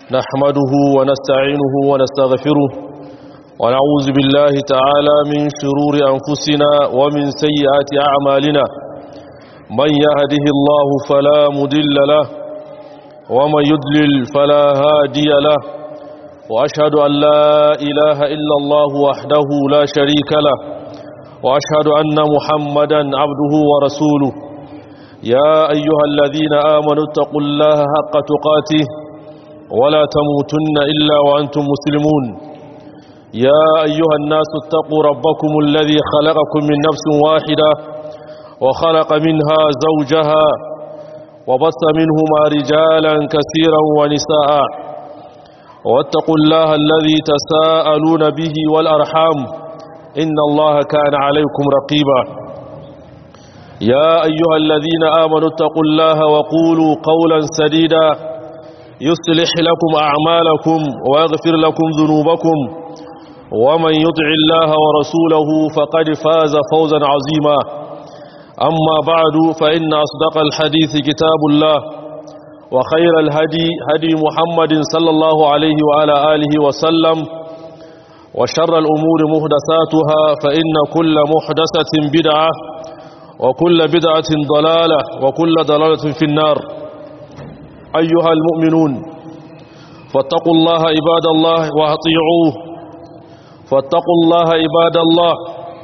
نحمده ونستعينه ونستغفره ونعوذ بالله تعالى من شرور أنفسنا ومن سيئات أعمالنا من يهده الله فلا مدل له ومن يدلل فلا هادي له وأشهد أن لا إله إلا الله وحده لا شريك له وأشهد أن محمدا عبده ورسوله يا أيها الذين آمنوا اتقوا الله حق تقاته ولا تموتن إلا وأنتم مسلمون يا أيها الناس اتقوا ربكم الذي خلقكم من نفس واحدة وخلق منها زوجها وبث منهما رجالا كثيرا ونساء واتقوا الله الذي تساءلون به والأرحام إن الله كان عليكم رقيبا يا أيها الذين آمنوا اتقوا الله وقولوا قولا سديدا يصلح لكم أعمالكم ويغفر لكم ذنوبكم ومن يطع الله ورسوله فقد فاز فوزا عظيما أما بعد فإن أصدق الحديث كتاب الله وخير الهدي هدي محمد صلى الله عليه وعلى آله وسلم وشر الأمور مهدساتها فإن كل محدثة بدعة وكل بدعة ضلالة وكل ضلالة في النار أيها المؤمنون فاتقوا الله عباد الله وأطيعوه فاتقوا الله عباد الله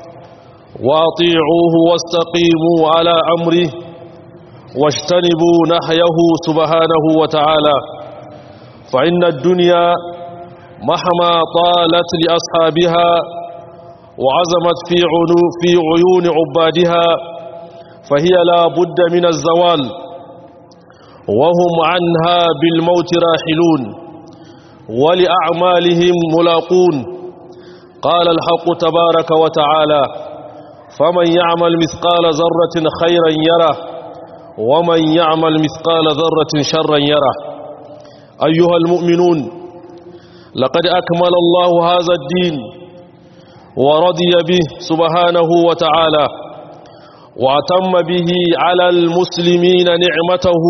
وأطيعوه واستقيموا على أمره واجتنبوا نحيه سبحانه وتعالى فإن الدنيا مهما طالت لأصحابها وعزمت في, عنو في عيون عبادها فهي لا بد من الزوال وهم عنها بالموت راحلون ولأعمالهم ملاقون قال الحق تبارك وتعالى فمن يعمل مثقال ذرة خيرا يره ومن يعمل مثقال ذرة شرا يره أيها المؤمنون لقد أكمل الله هذا الدين ورضي به سبحانه وتعالى وأتم به على المسلمين نعمته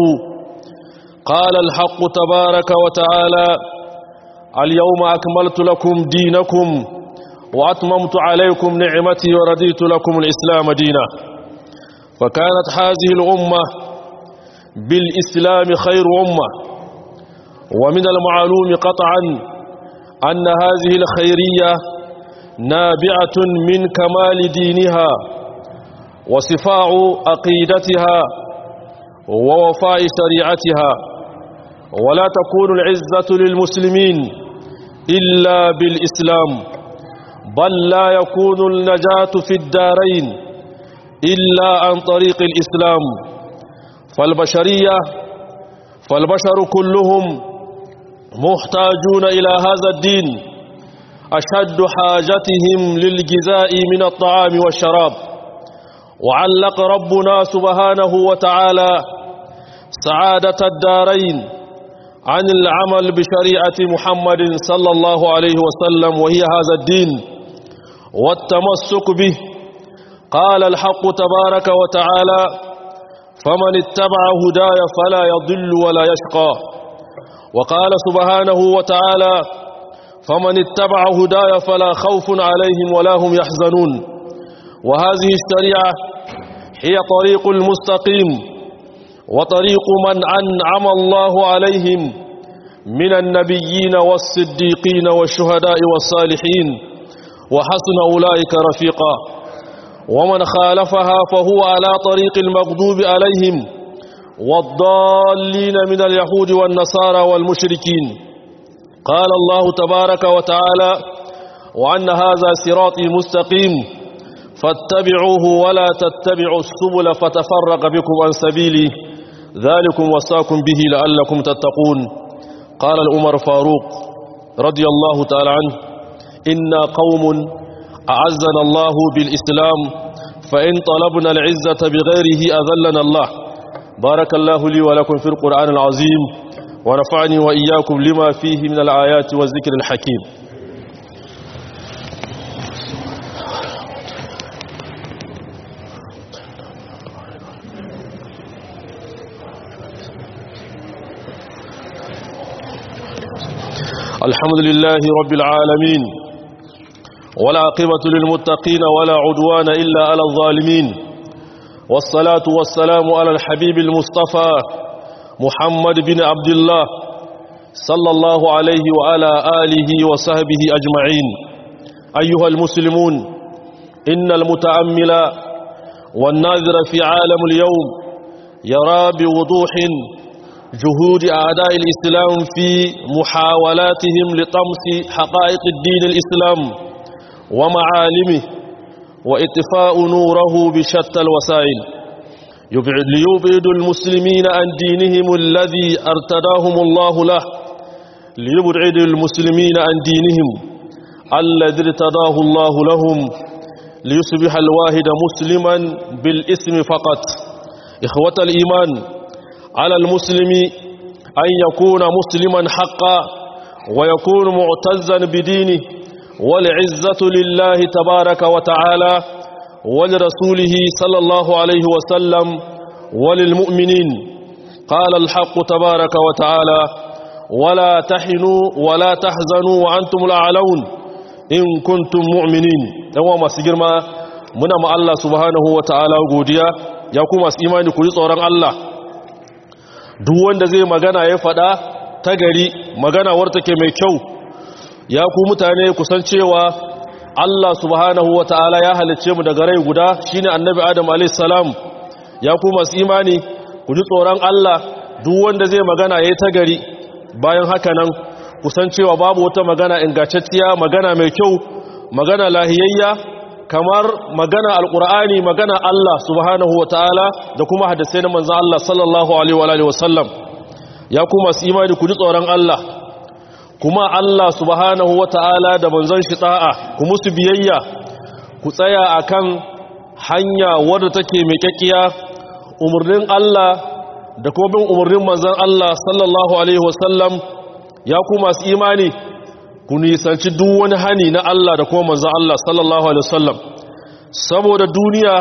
قال الحق تبارك وتعالى اليوم أكملت لكم دينكم وأتممت عليكم نعمتي ورديت لكم الإسلام دينا فكانت هذه الأمة بالإسلام خير أمة ومن المعلوم قطعا أن هذه الخيرية نابعة من كمال دينها وصفاع عقيدتها ووفاء شريعتها ولا تكون العزة للمسلمين إلا بالإسلام بل لا يكون النجاة في الدارين إلا عن طريق الإسلام فالبشرية فالبشر كلهم محتاجون إلى هذا الدين أشد حاجتهم للجزاء من الطعام والشراب وعلق ربنا سبحانه وتعالى سعادة الدارين عن العمل بشريعة محمد صلى الله عليه وسلم وهي هذا الدين والتمسك به قال الحق تبارك وتعالى فمن اتبع هداي فلا يضل ولا يشقى وقال سبحانه وتعالى فمن اتبع هداي فلا خوف عليهم ولا هم يحزنون وهذه الشريعة هي طريق المستقيم وطريق من أنعم الله عليهم من النبيين والصديقين والشهداء والصالحين وحسن أولئك رفيقا ومن خالفها فهو على طريق المغضوب عليهم والضالين من اليهود والنصارى والمشركين قال الله تبارك وتعالى وأن هذا صراطي مستقيم فاتبعوه ولا تتبعوا السبل فتفرق بكم عن سبيلي ذلكم وصاكم به لعلكم تتقون قال الأمر فاروق رضي الله تعالى عنه إنا قوم أعزنا الله بالإسلام فإن طلبنا العزة بغيره أذلنا الله بارك الله لي ولكم في القرآن العظيم ونفعني وإياكم لما فيه من الآيات والذكر الحكيم الحمد لله رب العالمين والعاقبة للمتقين ولا عدوان إلا على الظالمين والصلاة والسلام على الحبيب المصطفى محمد بن عبد الله صلى الله عليه وعلى آله وصحبه أجمعين أيها المسلمون إن المتأمل والناظر في عالم اليوم يرى بوضوح جهود أعداء الإسلام في محاولاتهم لطمس حقائق الدين الإسلام ومعالمه وإطفاء نوره بشتى الوسائل ليبعد المسلمين عن دينهم الذي ارتداهم الله له ليبعد المسلمين عن دينهم الذي ارتداه الله لهم ليصبح الواحد مسلما بالاسم فقط إخوة الإيمان على المسلم أن يكون مسلما حقا ويكون معتزا بدينه والعزة لله تبارك وتعالى ولرسوله صلى الله عليه وسلم وللمؤمنين قال الحق تبارك وتعالى ولا تحنوا ولا تحزنوا وأنتم الأعلون إن كنتم مؤمنين يوم سجرما muna ma Allah subhanahu wa ta'ala godiya ya kuma su imani ku ji tsoron Allah duk wanda zai magana ya faɗa ta gari magana warta ke mai kyau ya ku mutane kusan cewa Allah subhanahu wa ta'ala ya halicce mu daga rai guda shine annabi Adam alayhis salam ya ku masu imani ku ji tsoron Allah duk wanda zai magana yayi ta gari bayan haka nan kusan cewa babu wata magana ingantacciya magana mai kyau magana lahiyayya kamar magana alkur'ani magana Allah subhanahu wa ta'ala da kuma hadisai na manzan Allah sallallahu alaihi wa sallam ya kuma su imani ku ji tsoron Allah kuma Allah subhanahu wa ta'ala da manzan shi ta'a ku musu biyayya ku tsaya akan hanya wadda take mai kyakkiya umarnin Allah da kuma bin umarnin manzan Allah sallallahu alaihi wa sallam ya kuma su imani ku nisanci duk wani hani na Allah da kuma manzan Allah sallallahu Alaihi wasallam saboda duniya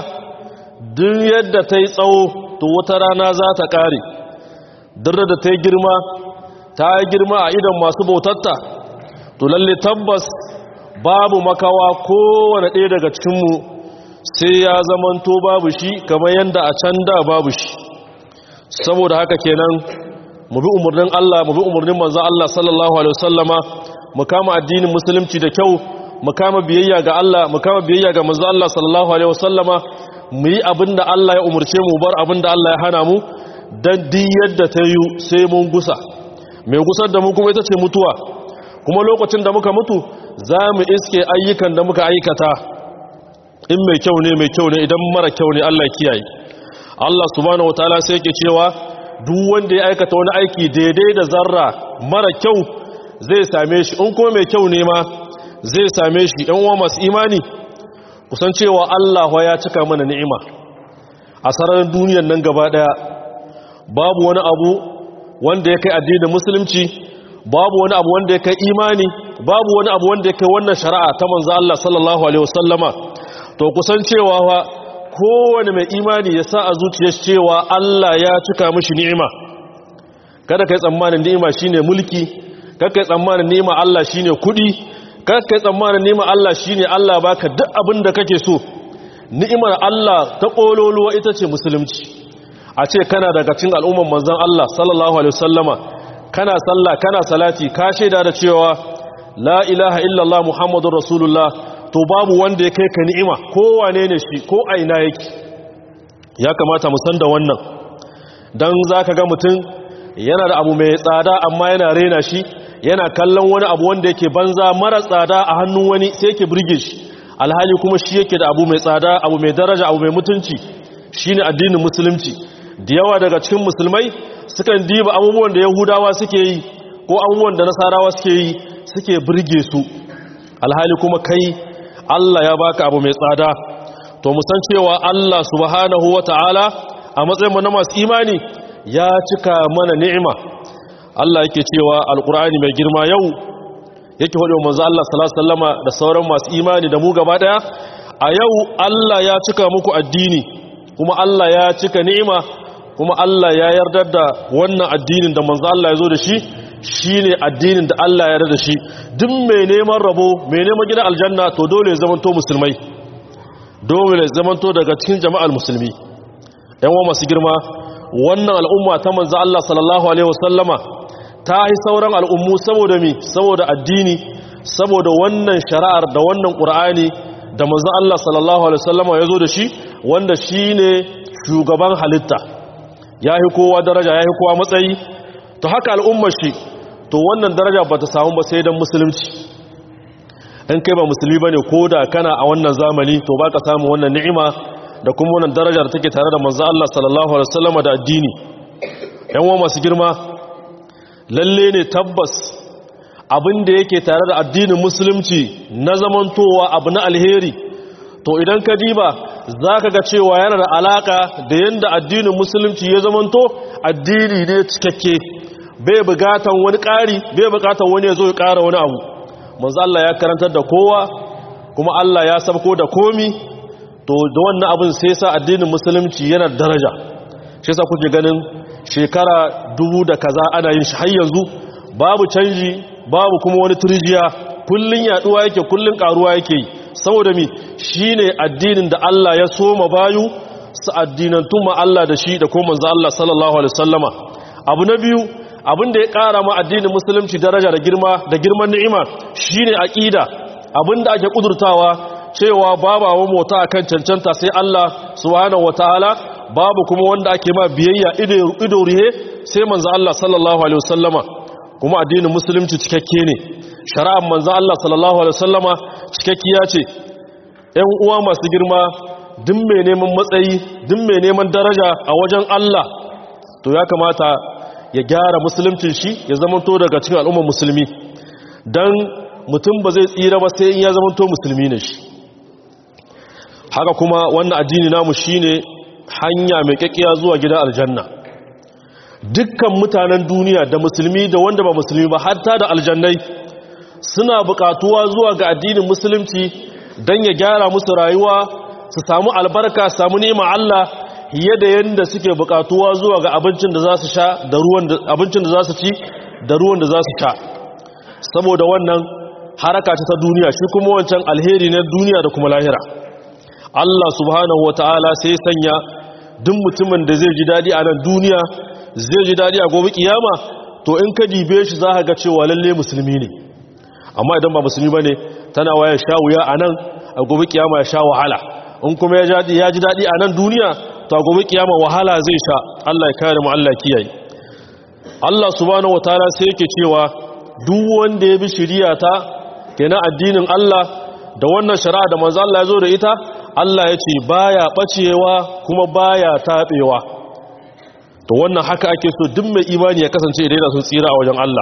duk yadda ta yi tsawo to wata rana za ta ƙare duk da ta yi girma ta yi girma a idan masu bautatta to lalle tabbas babu makawa kowane ɗaya daga cikinmu sai ya zamanto babu shi kamar yadda a can da babu shi saboda haka kenan mu bi umarnin Allah mu bi umarnin manzan Allah sallallahu Alaihi wasallama mu kama addinin musulunci da kyau mu kama biyayya ga Allah mu kama biyayya ga manzo Allah sallallahu alaihi wasallama mu yi abinda Allah ya umurce mu bar abinda Allah ya hana mu dan di yadda ta yi sai mun gusa mai gusar da mu kuma ita ce mutuwa kuma lokacin da muka mutu za mu iske ayyukan da muka aikata in mai kyau ne mai kyau ne idan mara kyau ne Allah kiyaye Allah subhanahu wataala sai yake cewa duk wanda ya aikata wani aiki daidai da zarra mara kyau zai same shi in kuma mai kyau ne ma zai same shi yan uwa masu imani kusan cewa Allah ya cika mana ni'ima a sararin duniyar nan gaba daya babu wani abu wanda ya kai addinin musulunci babu wani abu wanda ya kai imani babu wani abu wanda ya kai wannan shari'a ta manzo Allah sallallahu alaihi wasallama to kusan cewa fa kowane mai imani ya sa a zuciyar cewa Allah ya cika mishi ni'ima kada kai tsammanin ni'ima shine mulki kakkai tsammanin nema Allah shine kudi kakkai tsammanin nema Allah shine Allah baka duk abin da kake so ni'imar Allah ta kololuwa ita ce musulunci a ce kana daga cikin al'umman manzon Allah sallallahu alaihi wasallama kana sallah kana salati ka shaida da cewa la ilaha illallah muhammadur rasulullah to babu wanda ya kai ka ni'ima ko wane ne shi ko aina yake ya kamata mu san da wannan dan zaka ga mutum yana da abu mai tsada amma yana rena shi yana kallon wani abu wanda yake banza mara tsada a hannun wani sai yake burge shi alhali kuma shi yake da abu mai tsada abu mai daraja abu mai mutunci shine addinin musulunci da yawa daga cikin musulmai sukan diba abubuwan da yahudawa suke yi ko abubuwan da nasarawa suke yi suke burge su alhali kuma kai Allah ya baka abu mai tsada to mu san cewa Allah subhanahu wataala a matsayin mu na masu imani ya cika mana ni'ima Allah yake cewa alkur'ani mai girma yau yake hudu manzo Allah sallallahu alaihi wasallama da sauran masu imani da mu gaba daya a yau Allah ya cika muku addini kuma Allah ya cika ni'ima kuma Allah ya yarda da wannan addinin da manzo Allah ya zo da shi shine addinin da Allah ya yarda da shi duk mai neman rabo mai neman gidan aljanna to dole ya zamanto musulmai dole ya zamanto daga cikin jama'ar musulmi yan wa masu girma wannan al'umma ta manzo Allah sallallahu alaihi wasallama ta yi sauran al'ummu saboda mi saboda addini saboda wannan shari'ar da wannan qur'ani da manzo Allah sallallahu alaihi wasallama ya zo da shi wanda shine shugaban halitta yayi kowa daraja yayi kowa matsayi to haka al'ummar shi to wannan daraja bata samu ba sai dan musulunci in kai ba musulmi bane koda kana a wannan zamani to baka samu wannan ni'ima da kuma wannan daraja da take tare da manzo Allah sallallahu alaihi wasallam da addini yan uwa masu girma lalle ne tabbas abin da yake tare da addinin musulunci na zamantowa abu na alheri to idan ka diba zaka ga cewa yana da alaka da yanda addinin musulunci ya zamanto addini ne cikakke bai bukatan wani ƙari bai bukatan wani ya zo ya ƙara wani abu manzo Allah ya karantar da kowa kuma Allah ya sabko da komi to da wannan abin sai sa addinin musulunci yana daraja shi yasa kuke ganin shekara dubu da kaza ana yin shi har yanzu babu canji babu kuma wani turjiya kullun yaduwa yake kullun karuwa yake saboda mi shine addinin da Allah ya soma bayu su addinantu ma Allah da shi da kuma manzo Allah sallallahu alaihi wasallama abu na biyu abin da ya kara ma addinin musulunci daraja da girma da girman ni'ima shine aqida abin da ake kudurtawa cewa babu abin mota akan cancanta sai Allah subhanahu wataala babu kuma wanda ake ma biyayya ido rihe sai manzo Allah sallallahu alaihi wasallama kuma addinin musulunci cikakke ne shari'ar manzo Allah sallallahu alaihi wasallama cikakkiya ce ƴan uwa masu girma duk mai neman matsayi duk mai neman daraja a wajen Allah to ya kamata ya gyara musuluncin shi ya zamanto daga cikin al'ummar musulmi dan mutum ba zai tsira ba sai in ya zamanto musulmi ne shi haka kuma wannan addini namu shine hanya mai kakkiya zuwa gidan aljanna dukkan mutanen duniya da musulmi da wanda ba musulmi ba hatta da aljannai suna bukatuwa zuwa ga addinin musulunci don ya gyara musu rayuwa su samu albarka samu nema Allah fiye da yadda suke bukatuwa zuwa ga abincin da za su sha da ruwan da abincin da za su ci da ruwan da za su sha saboda wannan haraka ta duniya shi kuma wancan alheri na duniya da kuma lahira Allah subhanahu wataala sai sanya duk mutumin da zai ji dadi a nan duniya zai ji dadi a gobe kiyama to in ka dibe shi za ka ga cewa lalle musulmi ne amma idan ba musulmi bane tana waya sha wuya a nan a gobe kiyama ya sha wahala in kuma ya ji dadi a nan duniya to a gobe kiyama wahala zai sha Allah ya kare mu Allah kiyaye Allah subhanahu wataala sai yake cewa duk wanda ya bi shari'a ta kenan addinin Allah da wannan shari'a da manzo Allah ya zo da ita Allah ya ce baya bacewa kuma baya tabewa to wannan haka ake so duk mai imani ya kasance idan yana son tsira a wajen Allah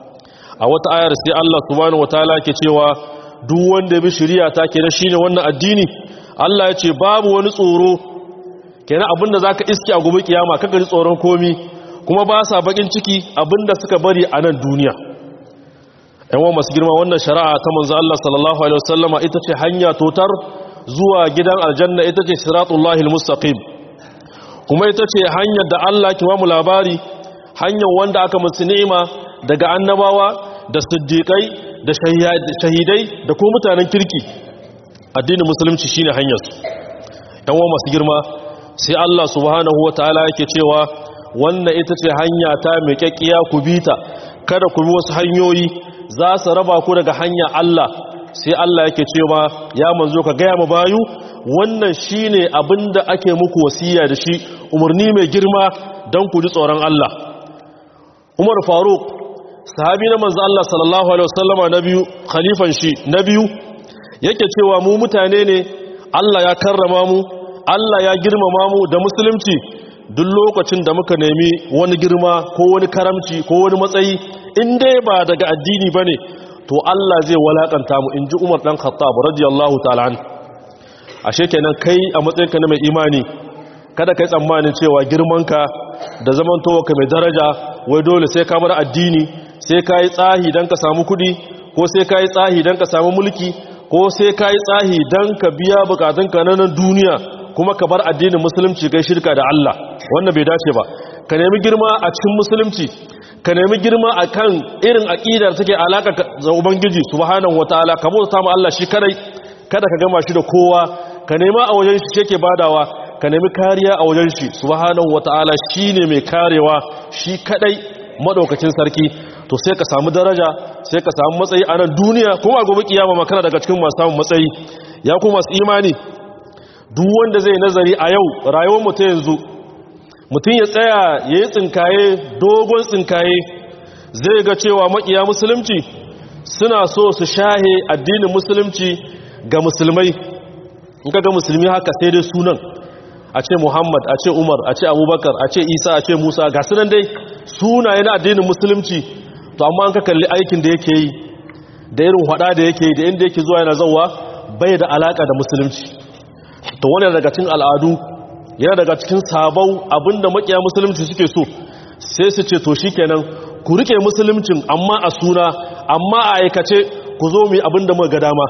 a wata ayar sai Allah subhanahu wataala ke cewa duk wanda ya bi shari'a ta kenan shine wannan addini Allah ya ce babu wani tsoro kenan abinda zaka iske a gobe kiyama kaga ji tsoron komi kuma ba sa bakin ciki abinda suka bari a nan duniya yawan masu girma wannan shari'a ta manzo Allah sallallahu alaihi wasallama ita ce hanya totar zuwa gidan aljanna ita ce siratullahi almustaqim kuma ita ce hanyar da Allah ke mu labari hanyar wanda aka musu ni'ima daga annabawa da siddiqai da shahidai da kuma mutanen kirki addinin musulunci shine hanyar su yawan masu girma sai Allah subhanahu wataala yake cewa wannan ita ce hanya ta mai kyakkiya ku bita kada ku bi wasu hanyoyi za su raba ku daga hanya Allah sai Allah yake cewa ya manzo ka gaya mu bayu wannan shine abinda ake muku wasiya da shi umarni mai girma don ku ji tsoron Allah Umar Faruk sahabi na manzo Allah sallallahu alaihi wasallama na biyu khalifan shi na biyu yake cewa mu mutane ne Allah ya karrama mu Allah ya girmama mu da musulunci duk lokacin da muka nemi wani girma ko wani karamci ko wani matsayi in dai ba daga addini bane to Allah zai walakanta mu inji Umar dan Khattab radiyallahu ta'ala an ashe kenan kai a matsayinka na mai imani kada kai tsammanin cewa girmanka da zamantowarka mai daraja wai dole sai ka bar addini sai ka yi tsahi dan ka samu kudi ko sai ka yi tsahi dan ka samu mulki ko sai ka yi tsahi dan ka biya bukatunka na nan duniya kuma ka bar addinin musulunci kai shirka da Allah wannan bai dace ba ka nemi girma a cikin musulunci ka nemi girma a kan irin aƙidar take alaƙa da ubangiji subhanahu wataala ka bauta ma Allah shi kadai kada ka gama shi da kowa ka nema a wajen shi yake badawa ka nemi kariya a wajen shi subhanahu wataala shine mai karewa shi kadai madaukakin sarki to sai ka samu daraja sai ka samu matsayi a nan duniya kuma gobe kiyama makana daga cikin masu samun matsayi ya kuma masu imani duk wanda zai nazari a yau rayuwar mu ta yanzu mutum ya tsaya ya yi tsinkaye dogon tsinkaye zai ga cewa makiya musulunci suna so su shahe addinin musulunci ga musulmai in ka ga musulmi haka sai dai sunan a ce muhammad a ce umar a ce abubakar a ce isa a ce musa ga sunan dai sunaye na addinin musulunci to amma an ka kalli aikin da yake yi da irin hada da yake yi da inda yake zuwa yana zauwa bai da alaka da musulunci to wani daga cikin al'adu yana daga cikin sabau abinda makiya musulunci suke so sai su ce to shikenan ku rike musuluncin amma a suna amma a aikace ku zo mu abinda muka ga dama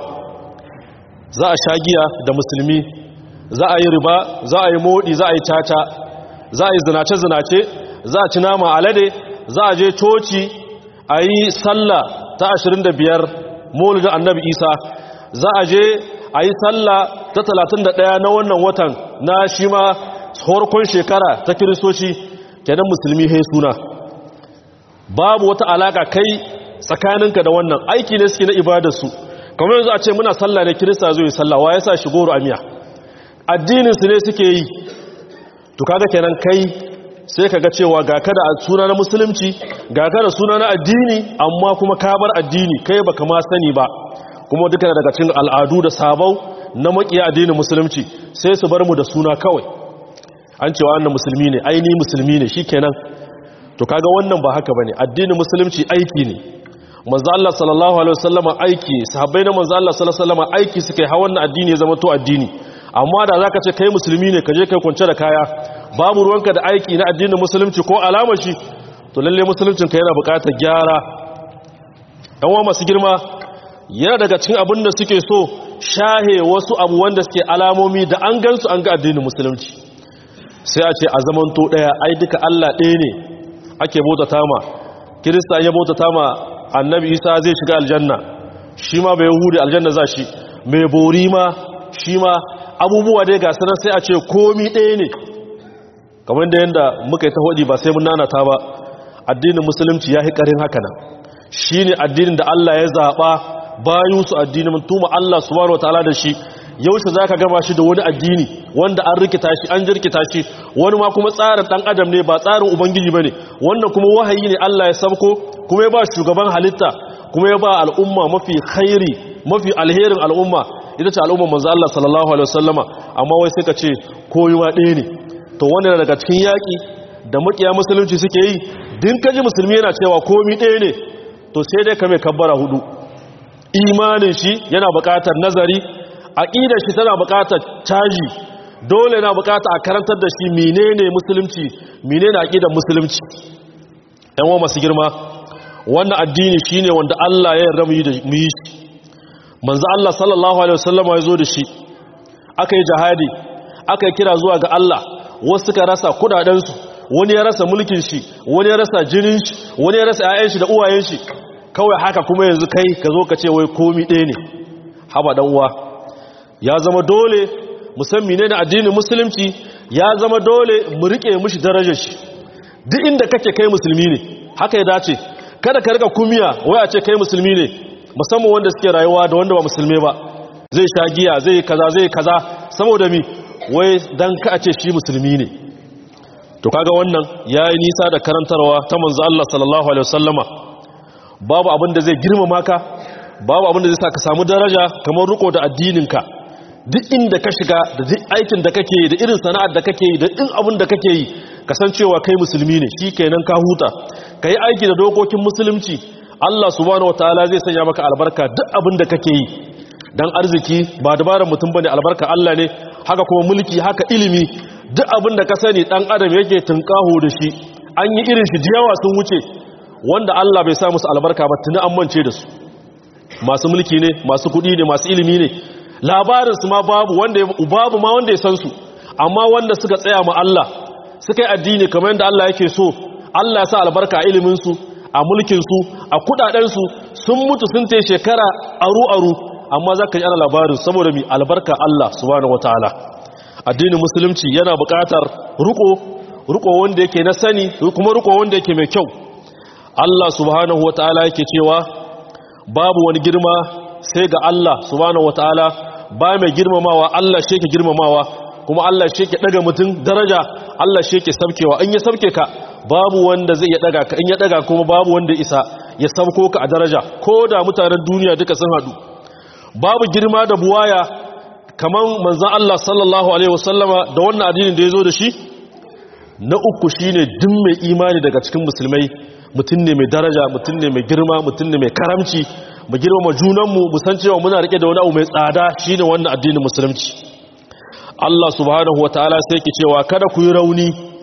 za a shagiya da musulmi za a yi riba za a yi modi za a yi caca za a yi zinace zinace za a ci nama alade za a je coci a yi sallah ta 25 maulidin annabi isa za a je a yi sallah ta 31 na wannan watan na shi ma horkon shekara ta kiristoci kenan musulmi hai suna babu wata alaka kai tsakaninka da wannan aiki ne suke na ibadarsu kamar yanzu a ce muna sallah ne kirista zai yi sallah wa ya sa shi goro amiya addininsu ne suke yi to kaga kenan kai sai kaga cewa ga kada a suna na musulunci ga kada suna na addini amma kuma ka bar addini kai baka ma sani ba kuma duka daga cikin al'adu da sabau na makiya addinin musulunci sai su bar mu da suna kawai an cewa wannan musulmi ne aini musulmi ne shikenan to kaga wannan ba haka bane addinin musulunci aiki ne manzo Allah sallallahu alaihi wasallama aiki sahabbai na manzo Allah sallallahu alaihi wasallama aiki suke ha wannan addini ya zama to addini amma da zaka ce kai musulmi ne kaje kai kunce da kaya babu ruwanka da aiki na addinin musulunci ko alamar shi to lalle musuluncin ka yana buƙatar gyara dan wa masu girma yana daga cikin abin da suke so shahe wasu abu wanda suke alamomi da an gansu an ga addinin musulunci sai a ce a zamanto daya ai duka Allah ɗaya ne ake bautata ma kirista ya bautata ma annabi isa zai shiga aljanna shi ma bai yahudi aljanna za shi mai bori ma shi ma abubuwa dai ga sanar sai a ce komi ɗaya ne kamar da yadda muka yi ta hodi ba sai mun nanata ba addinin musulunci ya fi ƙarin haka nan shi ne addinin da Allah ya zaɓa bayu su addinin tuma Allah subhanahu wa ta'ala da shi yaushe za ka gama shi da wani addini wanda an rikita shi an jirkita shi wani ma kuma tsarin ɗan adam ne ba tsarin ubangiji ba ne wannan kuma wahayi ne Allah ya sabko kuma ya ba shugaban halitta kuma ya ba al'umma mafi khairi mafi alherin al'umma ita ce al'umma manzo Allah sallallahu alaihi wasallama amma wai sai ka ce koyuwa ɗaya ne to wannan daga cikin yaƙi da makiya musulunci suke yi din kaji musulmi yana cewa komi ɗaya ne to sai dai ka mai kabbara hudu imanin shi yana buƙatar nazari aqidar shi tana buƙatar caji dole yana buƙatar a karantar da shi menene musulunci menene aqidar musulunci ɗan wa masu girma wannan addini shine wanda Allah ya yarda mu yi da mu yi shi manzo Allah sallallahu alaihi wasallam ya zo da shi aka yi jihadi aka yi kira zuwa ga Allah wasu suka rasa kudaden su wani ya rasa mulkin shi wani ya rasa jinin shi wani ya rasa ƴaƴan shi da uwayen shi kawai haka kuma yanzu kai ka zo ka ce wai komi ɗaya ne haba dan uwa ya zama dole musammi ne na addinin musulunci ya zama dole mu rike mushi darajar shi duk inda kake kai musulmi ne haka ya dace kada ka rika kumiya wai a ce kai musulmi ne musamman wanda suke rayuwa da wanda ba musulmi ba zai sha giya zai kaza zai kaza saboda mi wai dan ka a ce shi musulmi ne to kaga wannan yayi nisa da karantarwa ta manzo Allah sallallahu alaihi wasallama babu abin da zai girmama ka babu abin da zai sa ka samu daraja kamar riko da addininka duk inda ka shiga da duk aikin da kake yi da irin sana'ar da kake yi da duk abin da kake yi kasancewa kai musulmi ne shi kenan ka huta ka yi aiki da dokokin musulunci Allah subhanahu wataala zai sanya maka albarka duk abin da kake yi dan arziki ba dabarar mutum bane albarka Allah ne haka kuma mulki haka ilimi duk abin da ka sani dan adam yake tunkaho da shi an yi irin shi jiyawa sun wuce wanda Allah bai sa musu albarka ba tuni an mance da su masu mulki ne masu kudi ne masu ilimi ne labarin su ma babu wanda babu ma wanda ya san su amma wanda suka tsaya ma Allah suka yi addini kamar yadda Allah yake so Allah ya sa albarka a iliminsu a mulkinsu a kudadensu sun mutu sun ta shekara aru-aru amma za ka yi ana labarin saboda mai albarka Allah subhanahu wa ta'ala addinin musulunci yana buƙatar ruko ruko wanda yake na sani kuma ruko wanda yake mai kyau Allah subhanahu wa ta'ala yake cewa babu wani girma sai ga Allah subhanahu wa ta'ala ba mai girmamawa Allah shi yake girmamawa kuma Allah shi yake daga mutum daraja Allah shi yake sabkewa in ya sabke ka babu wanda zai ya daga ka in ya daga kuma babu wanda isa ya sabko ka a daraja ko da mutanen duniya duka sun hadu babu girma da buwaya kaman manzon Allah sallallahu alaihi wasallama da wannan addinin da yazo da shi na uku shine duk mai imani daga cikin musulmai mutum ne mai daraja mutum ne mai girma mutum ne mai karamci mu girmama junanmu mu san cewa muna rike da wani abu mai tsada shine wannan addinin musulunci Allah subhanahu wataala sai yake cewa kada ku yi rauni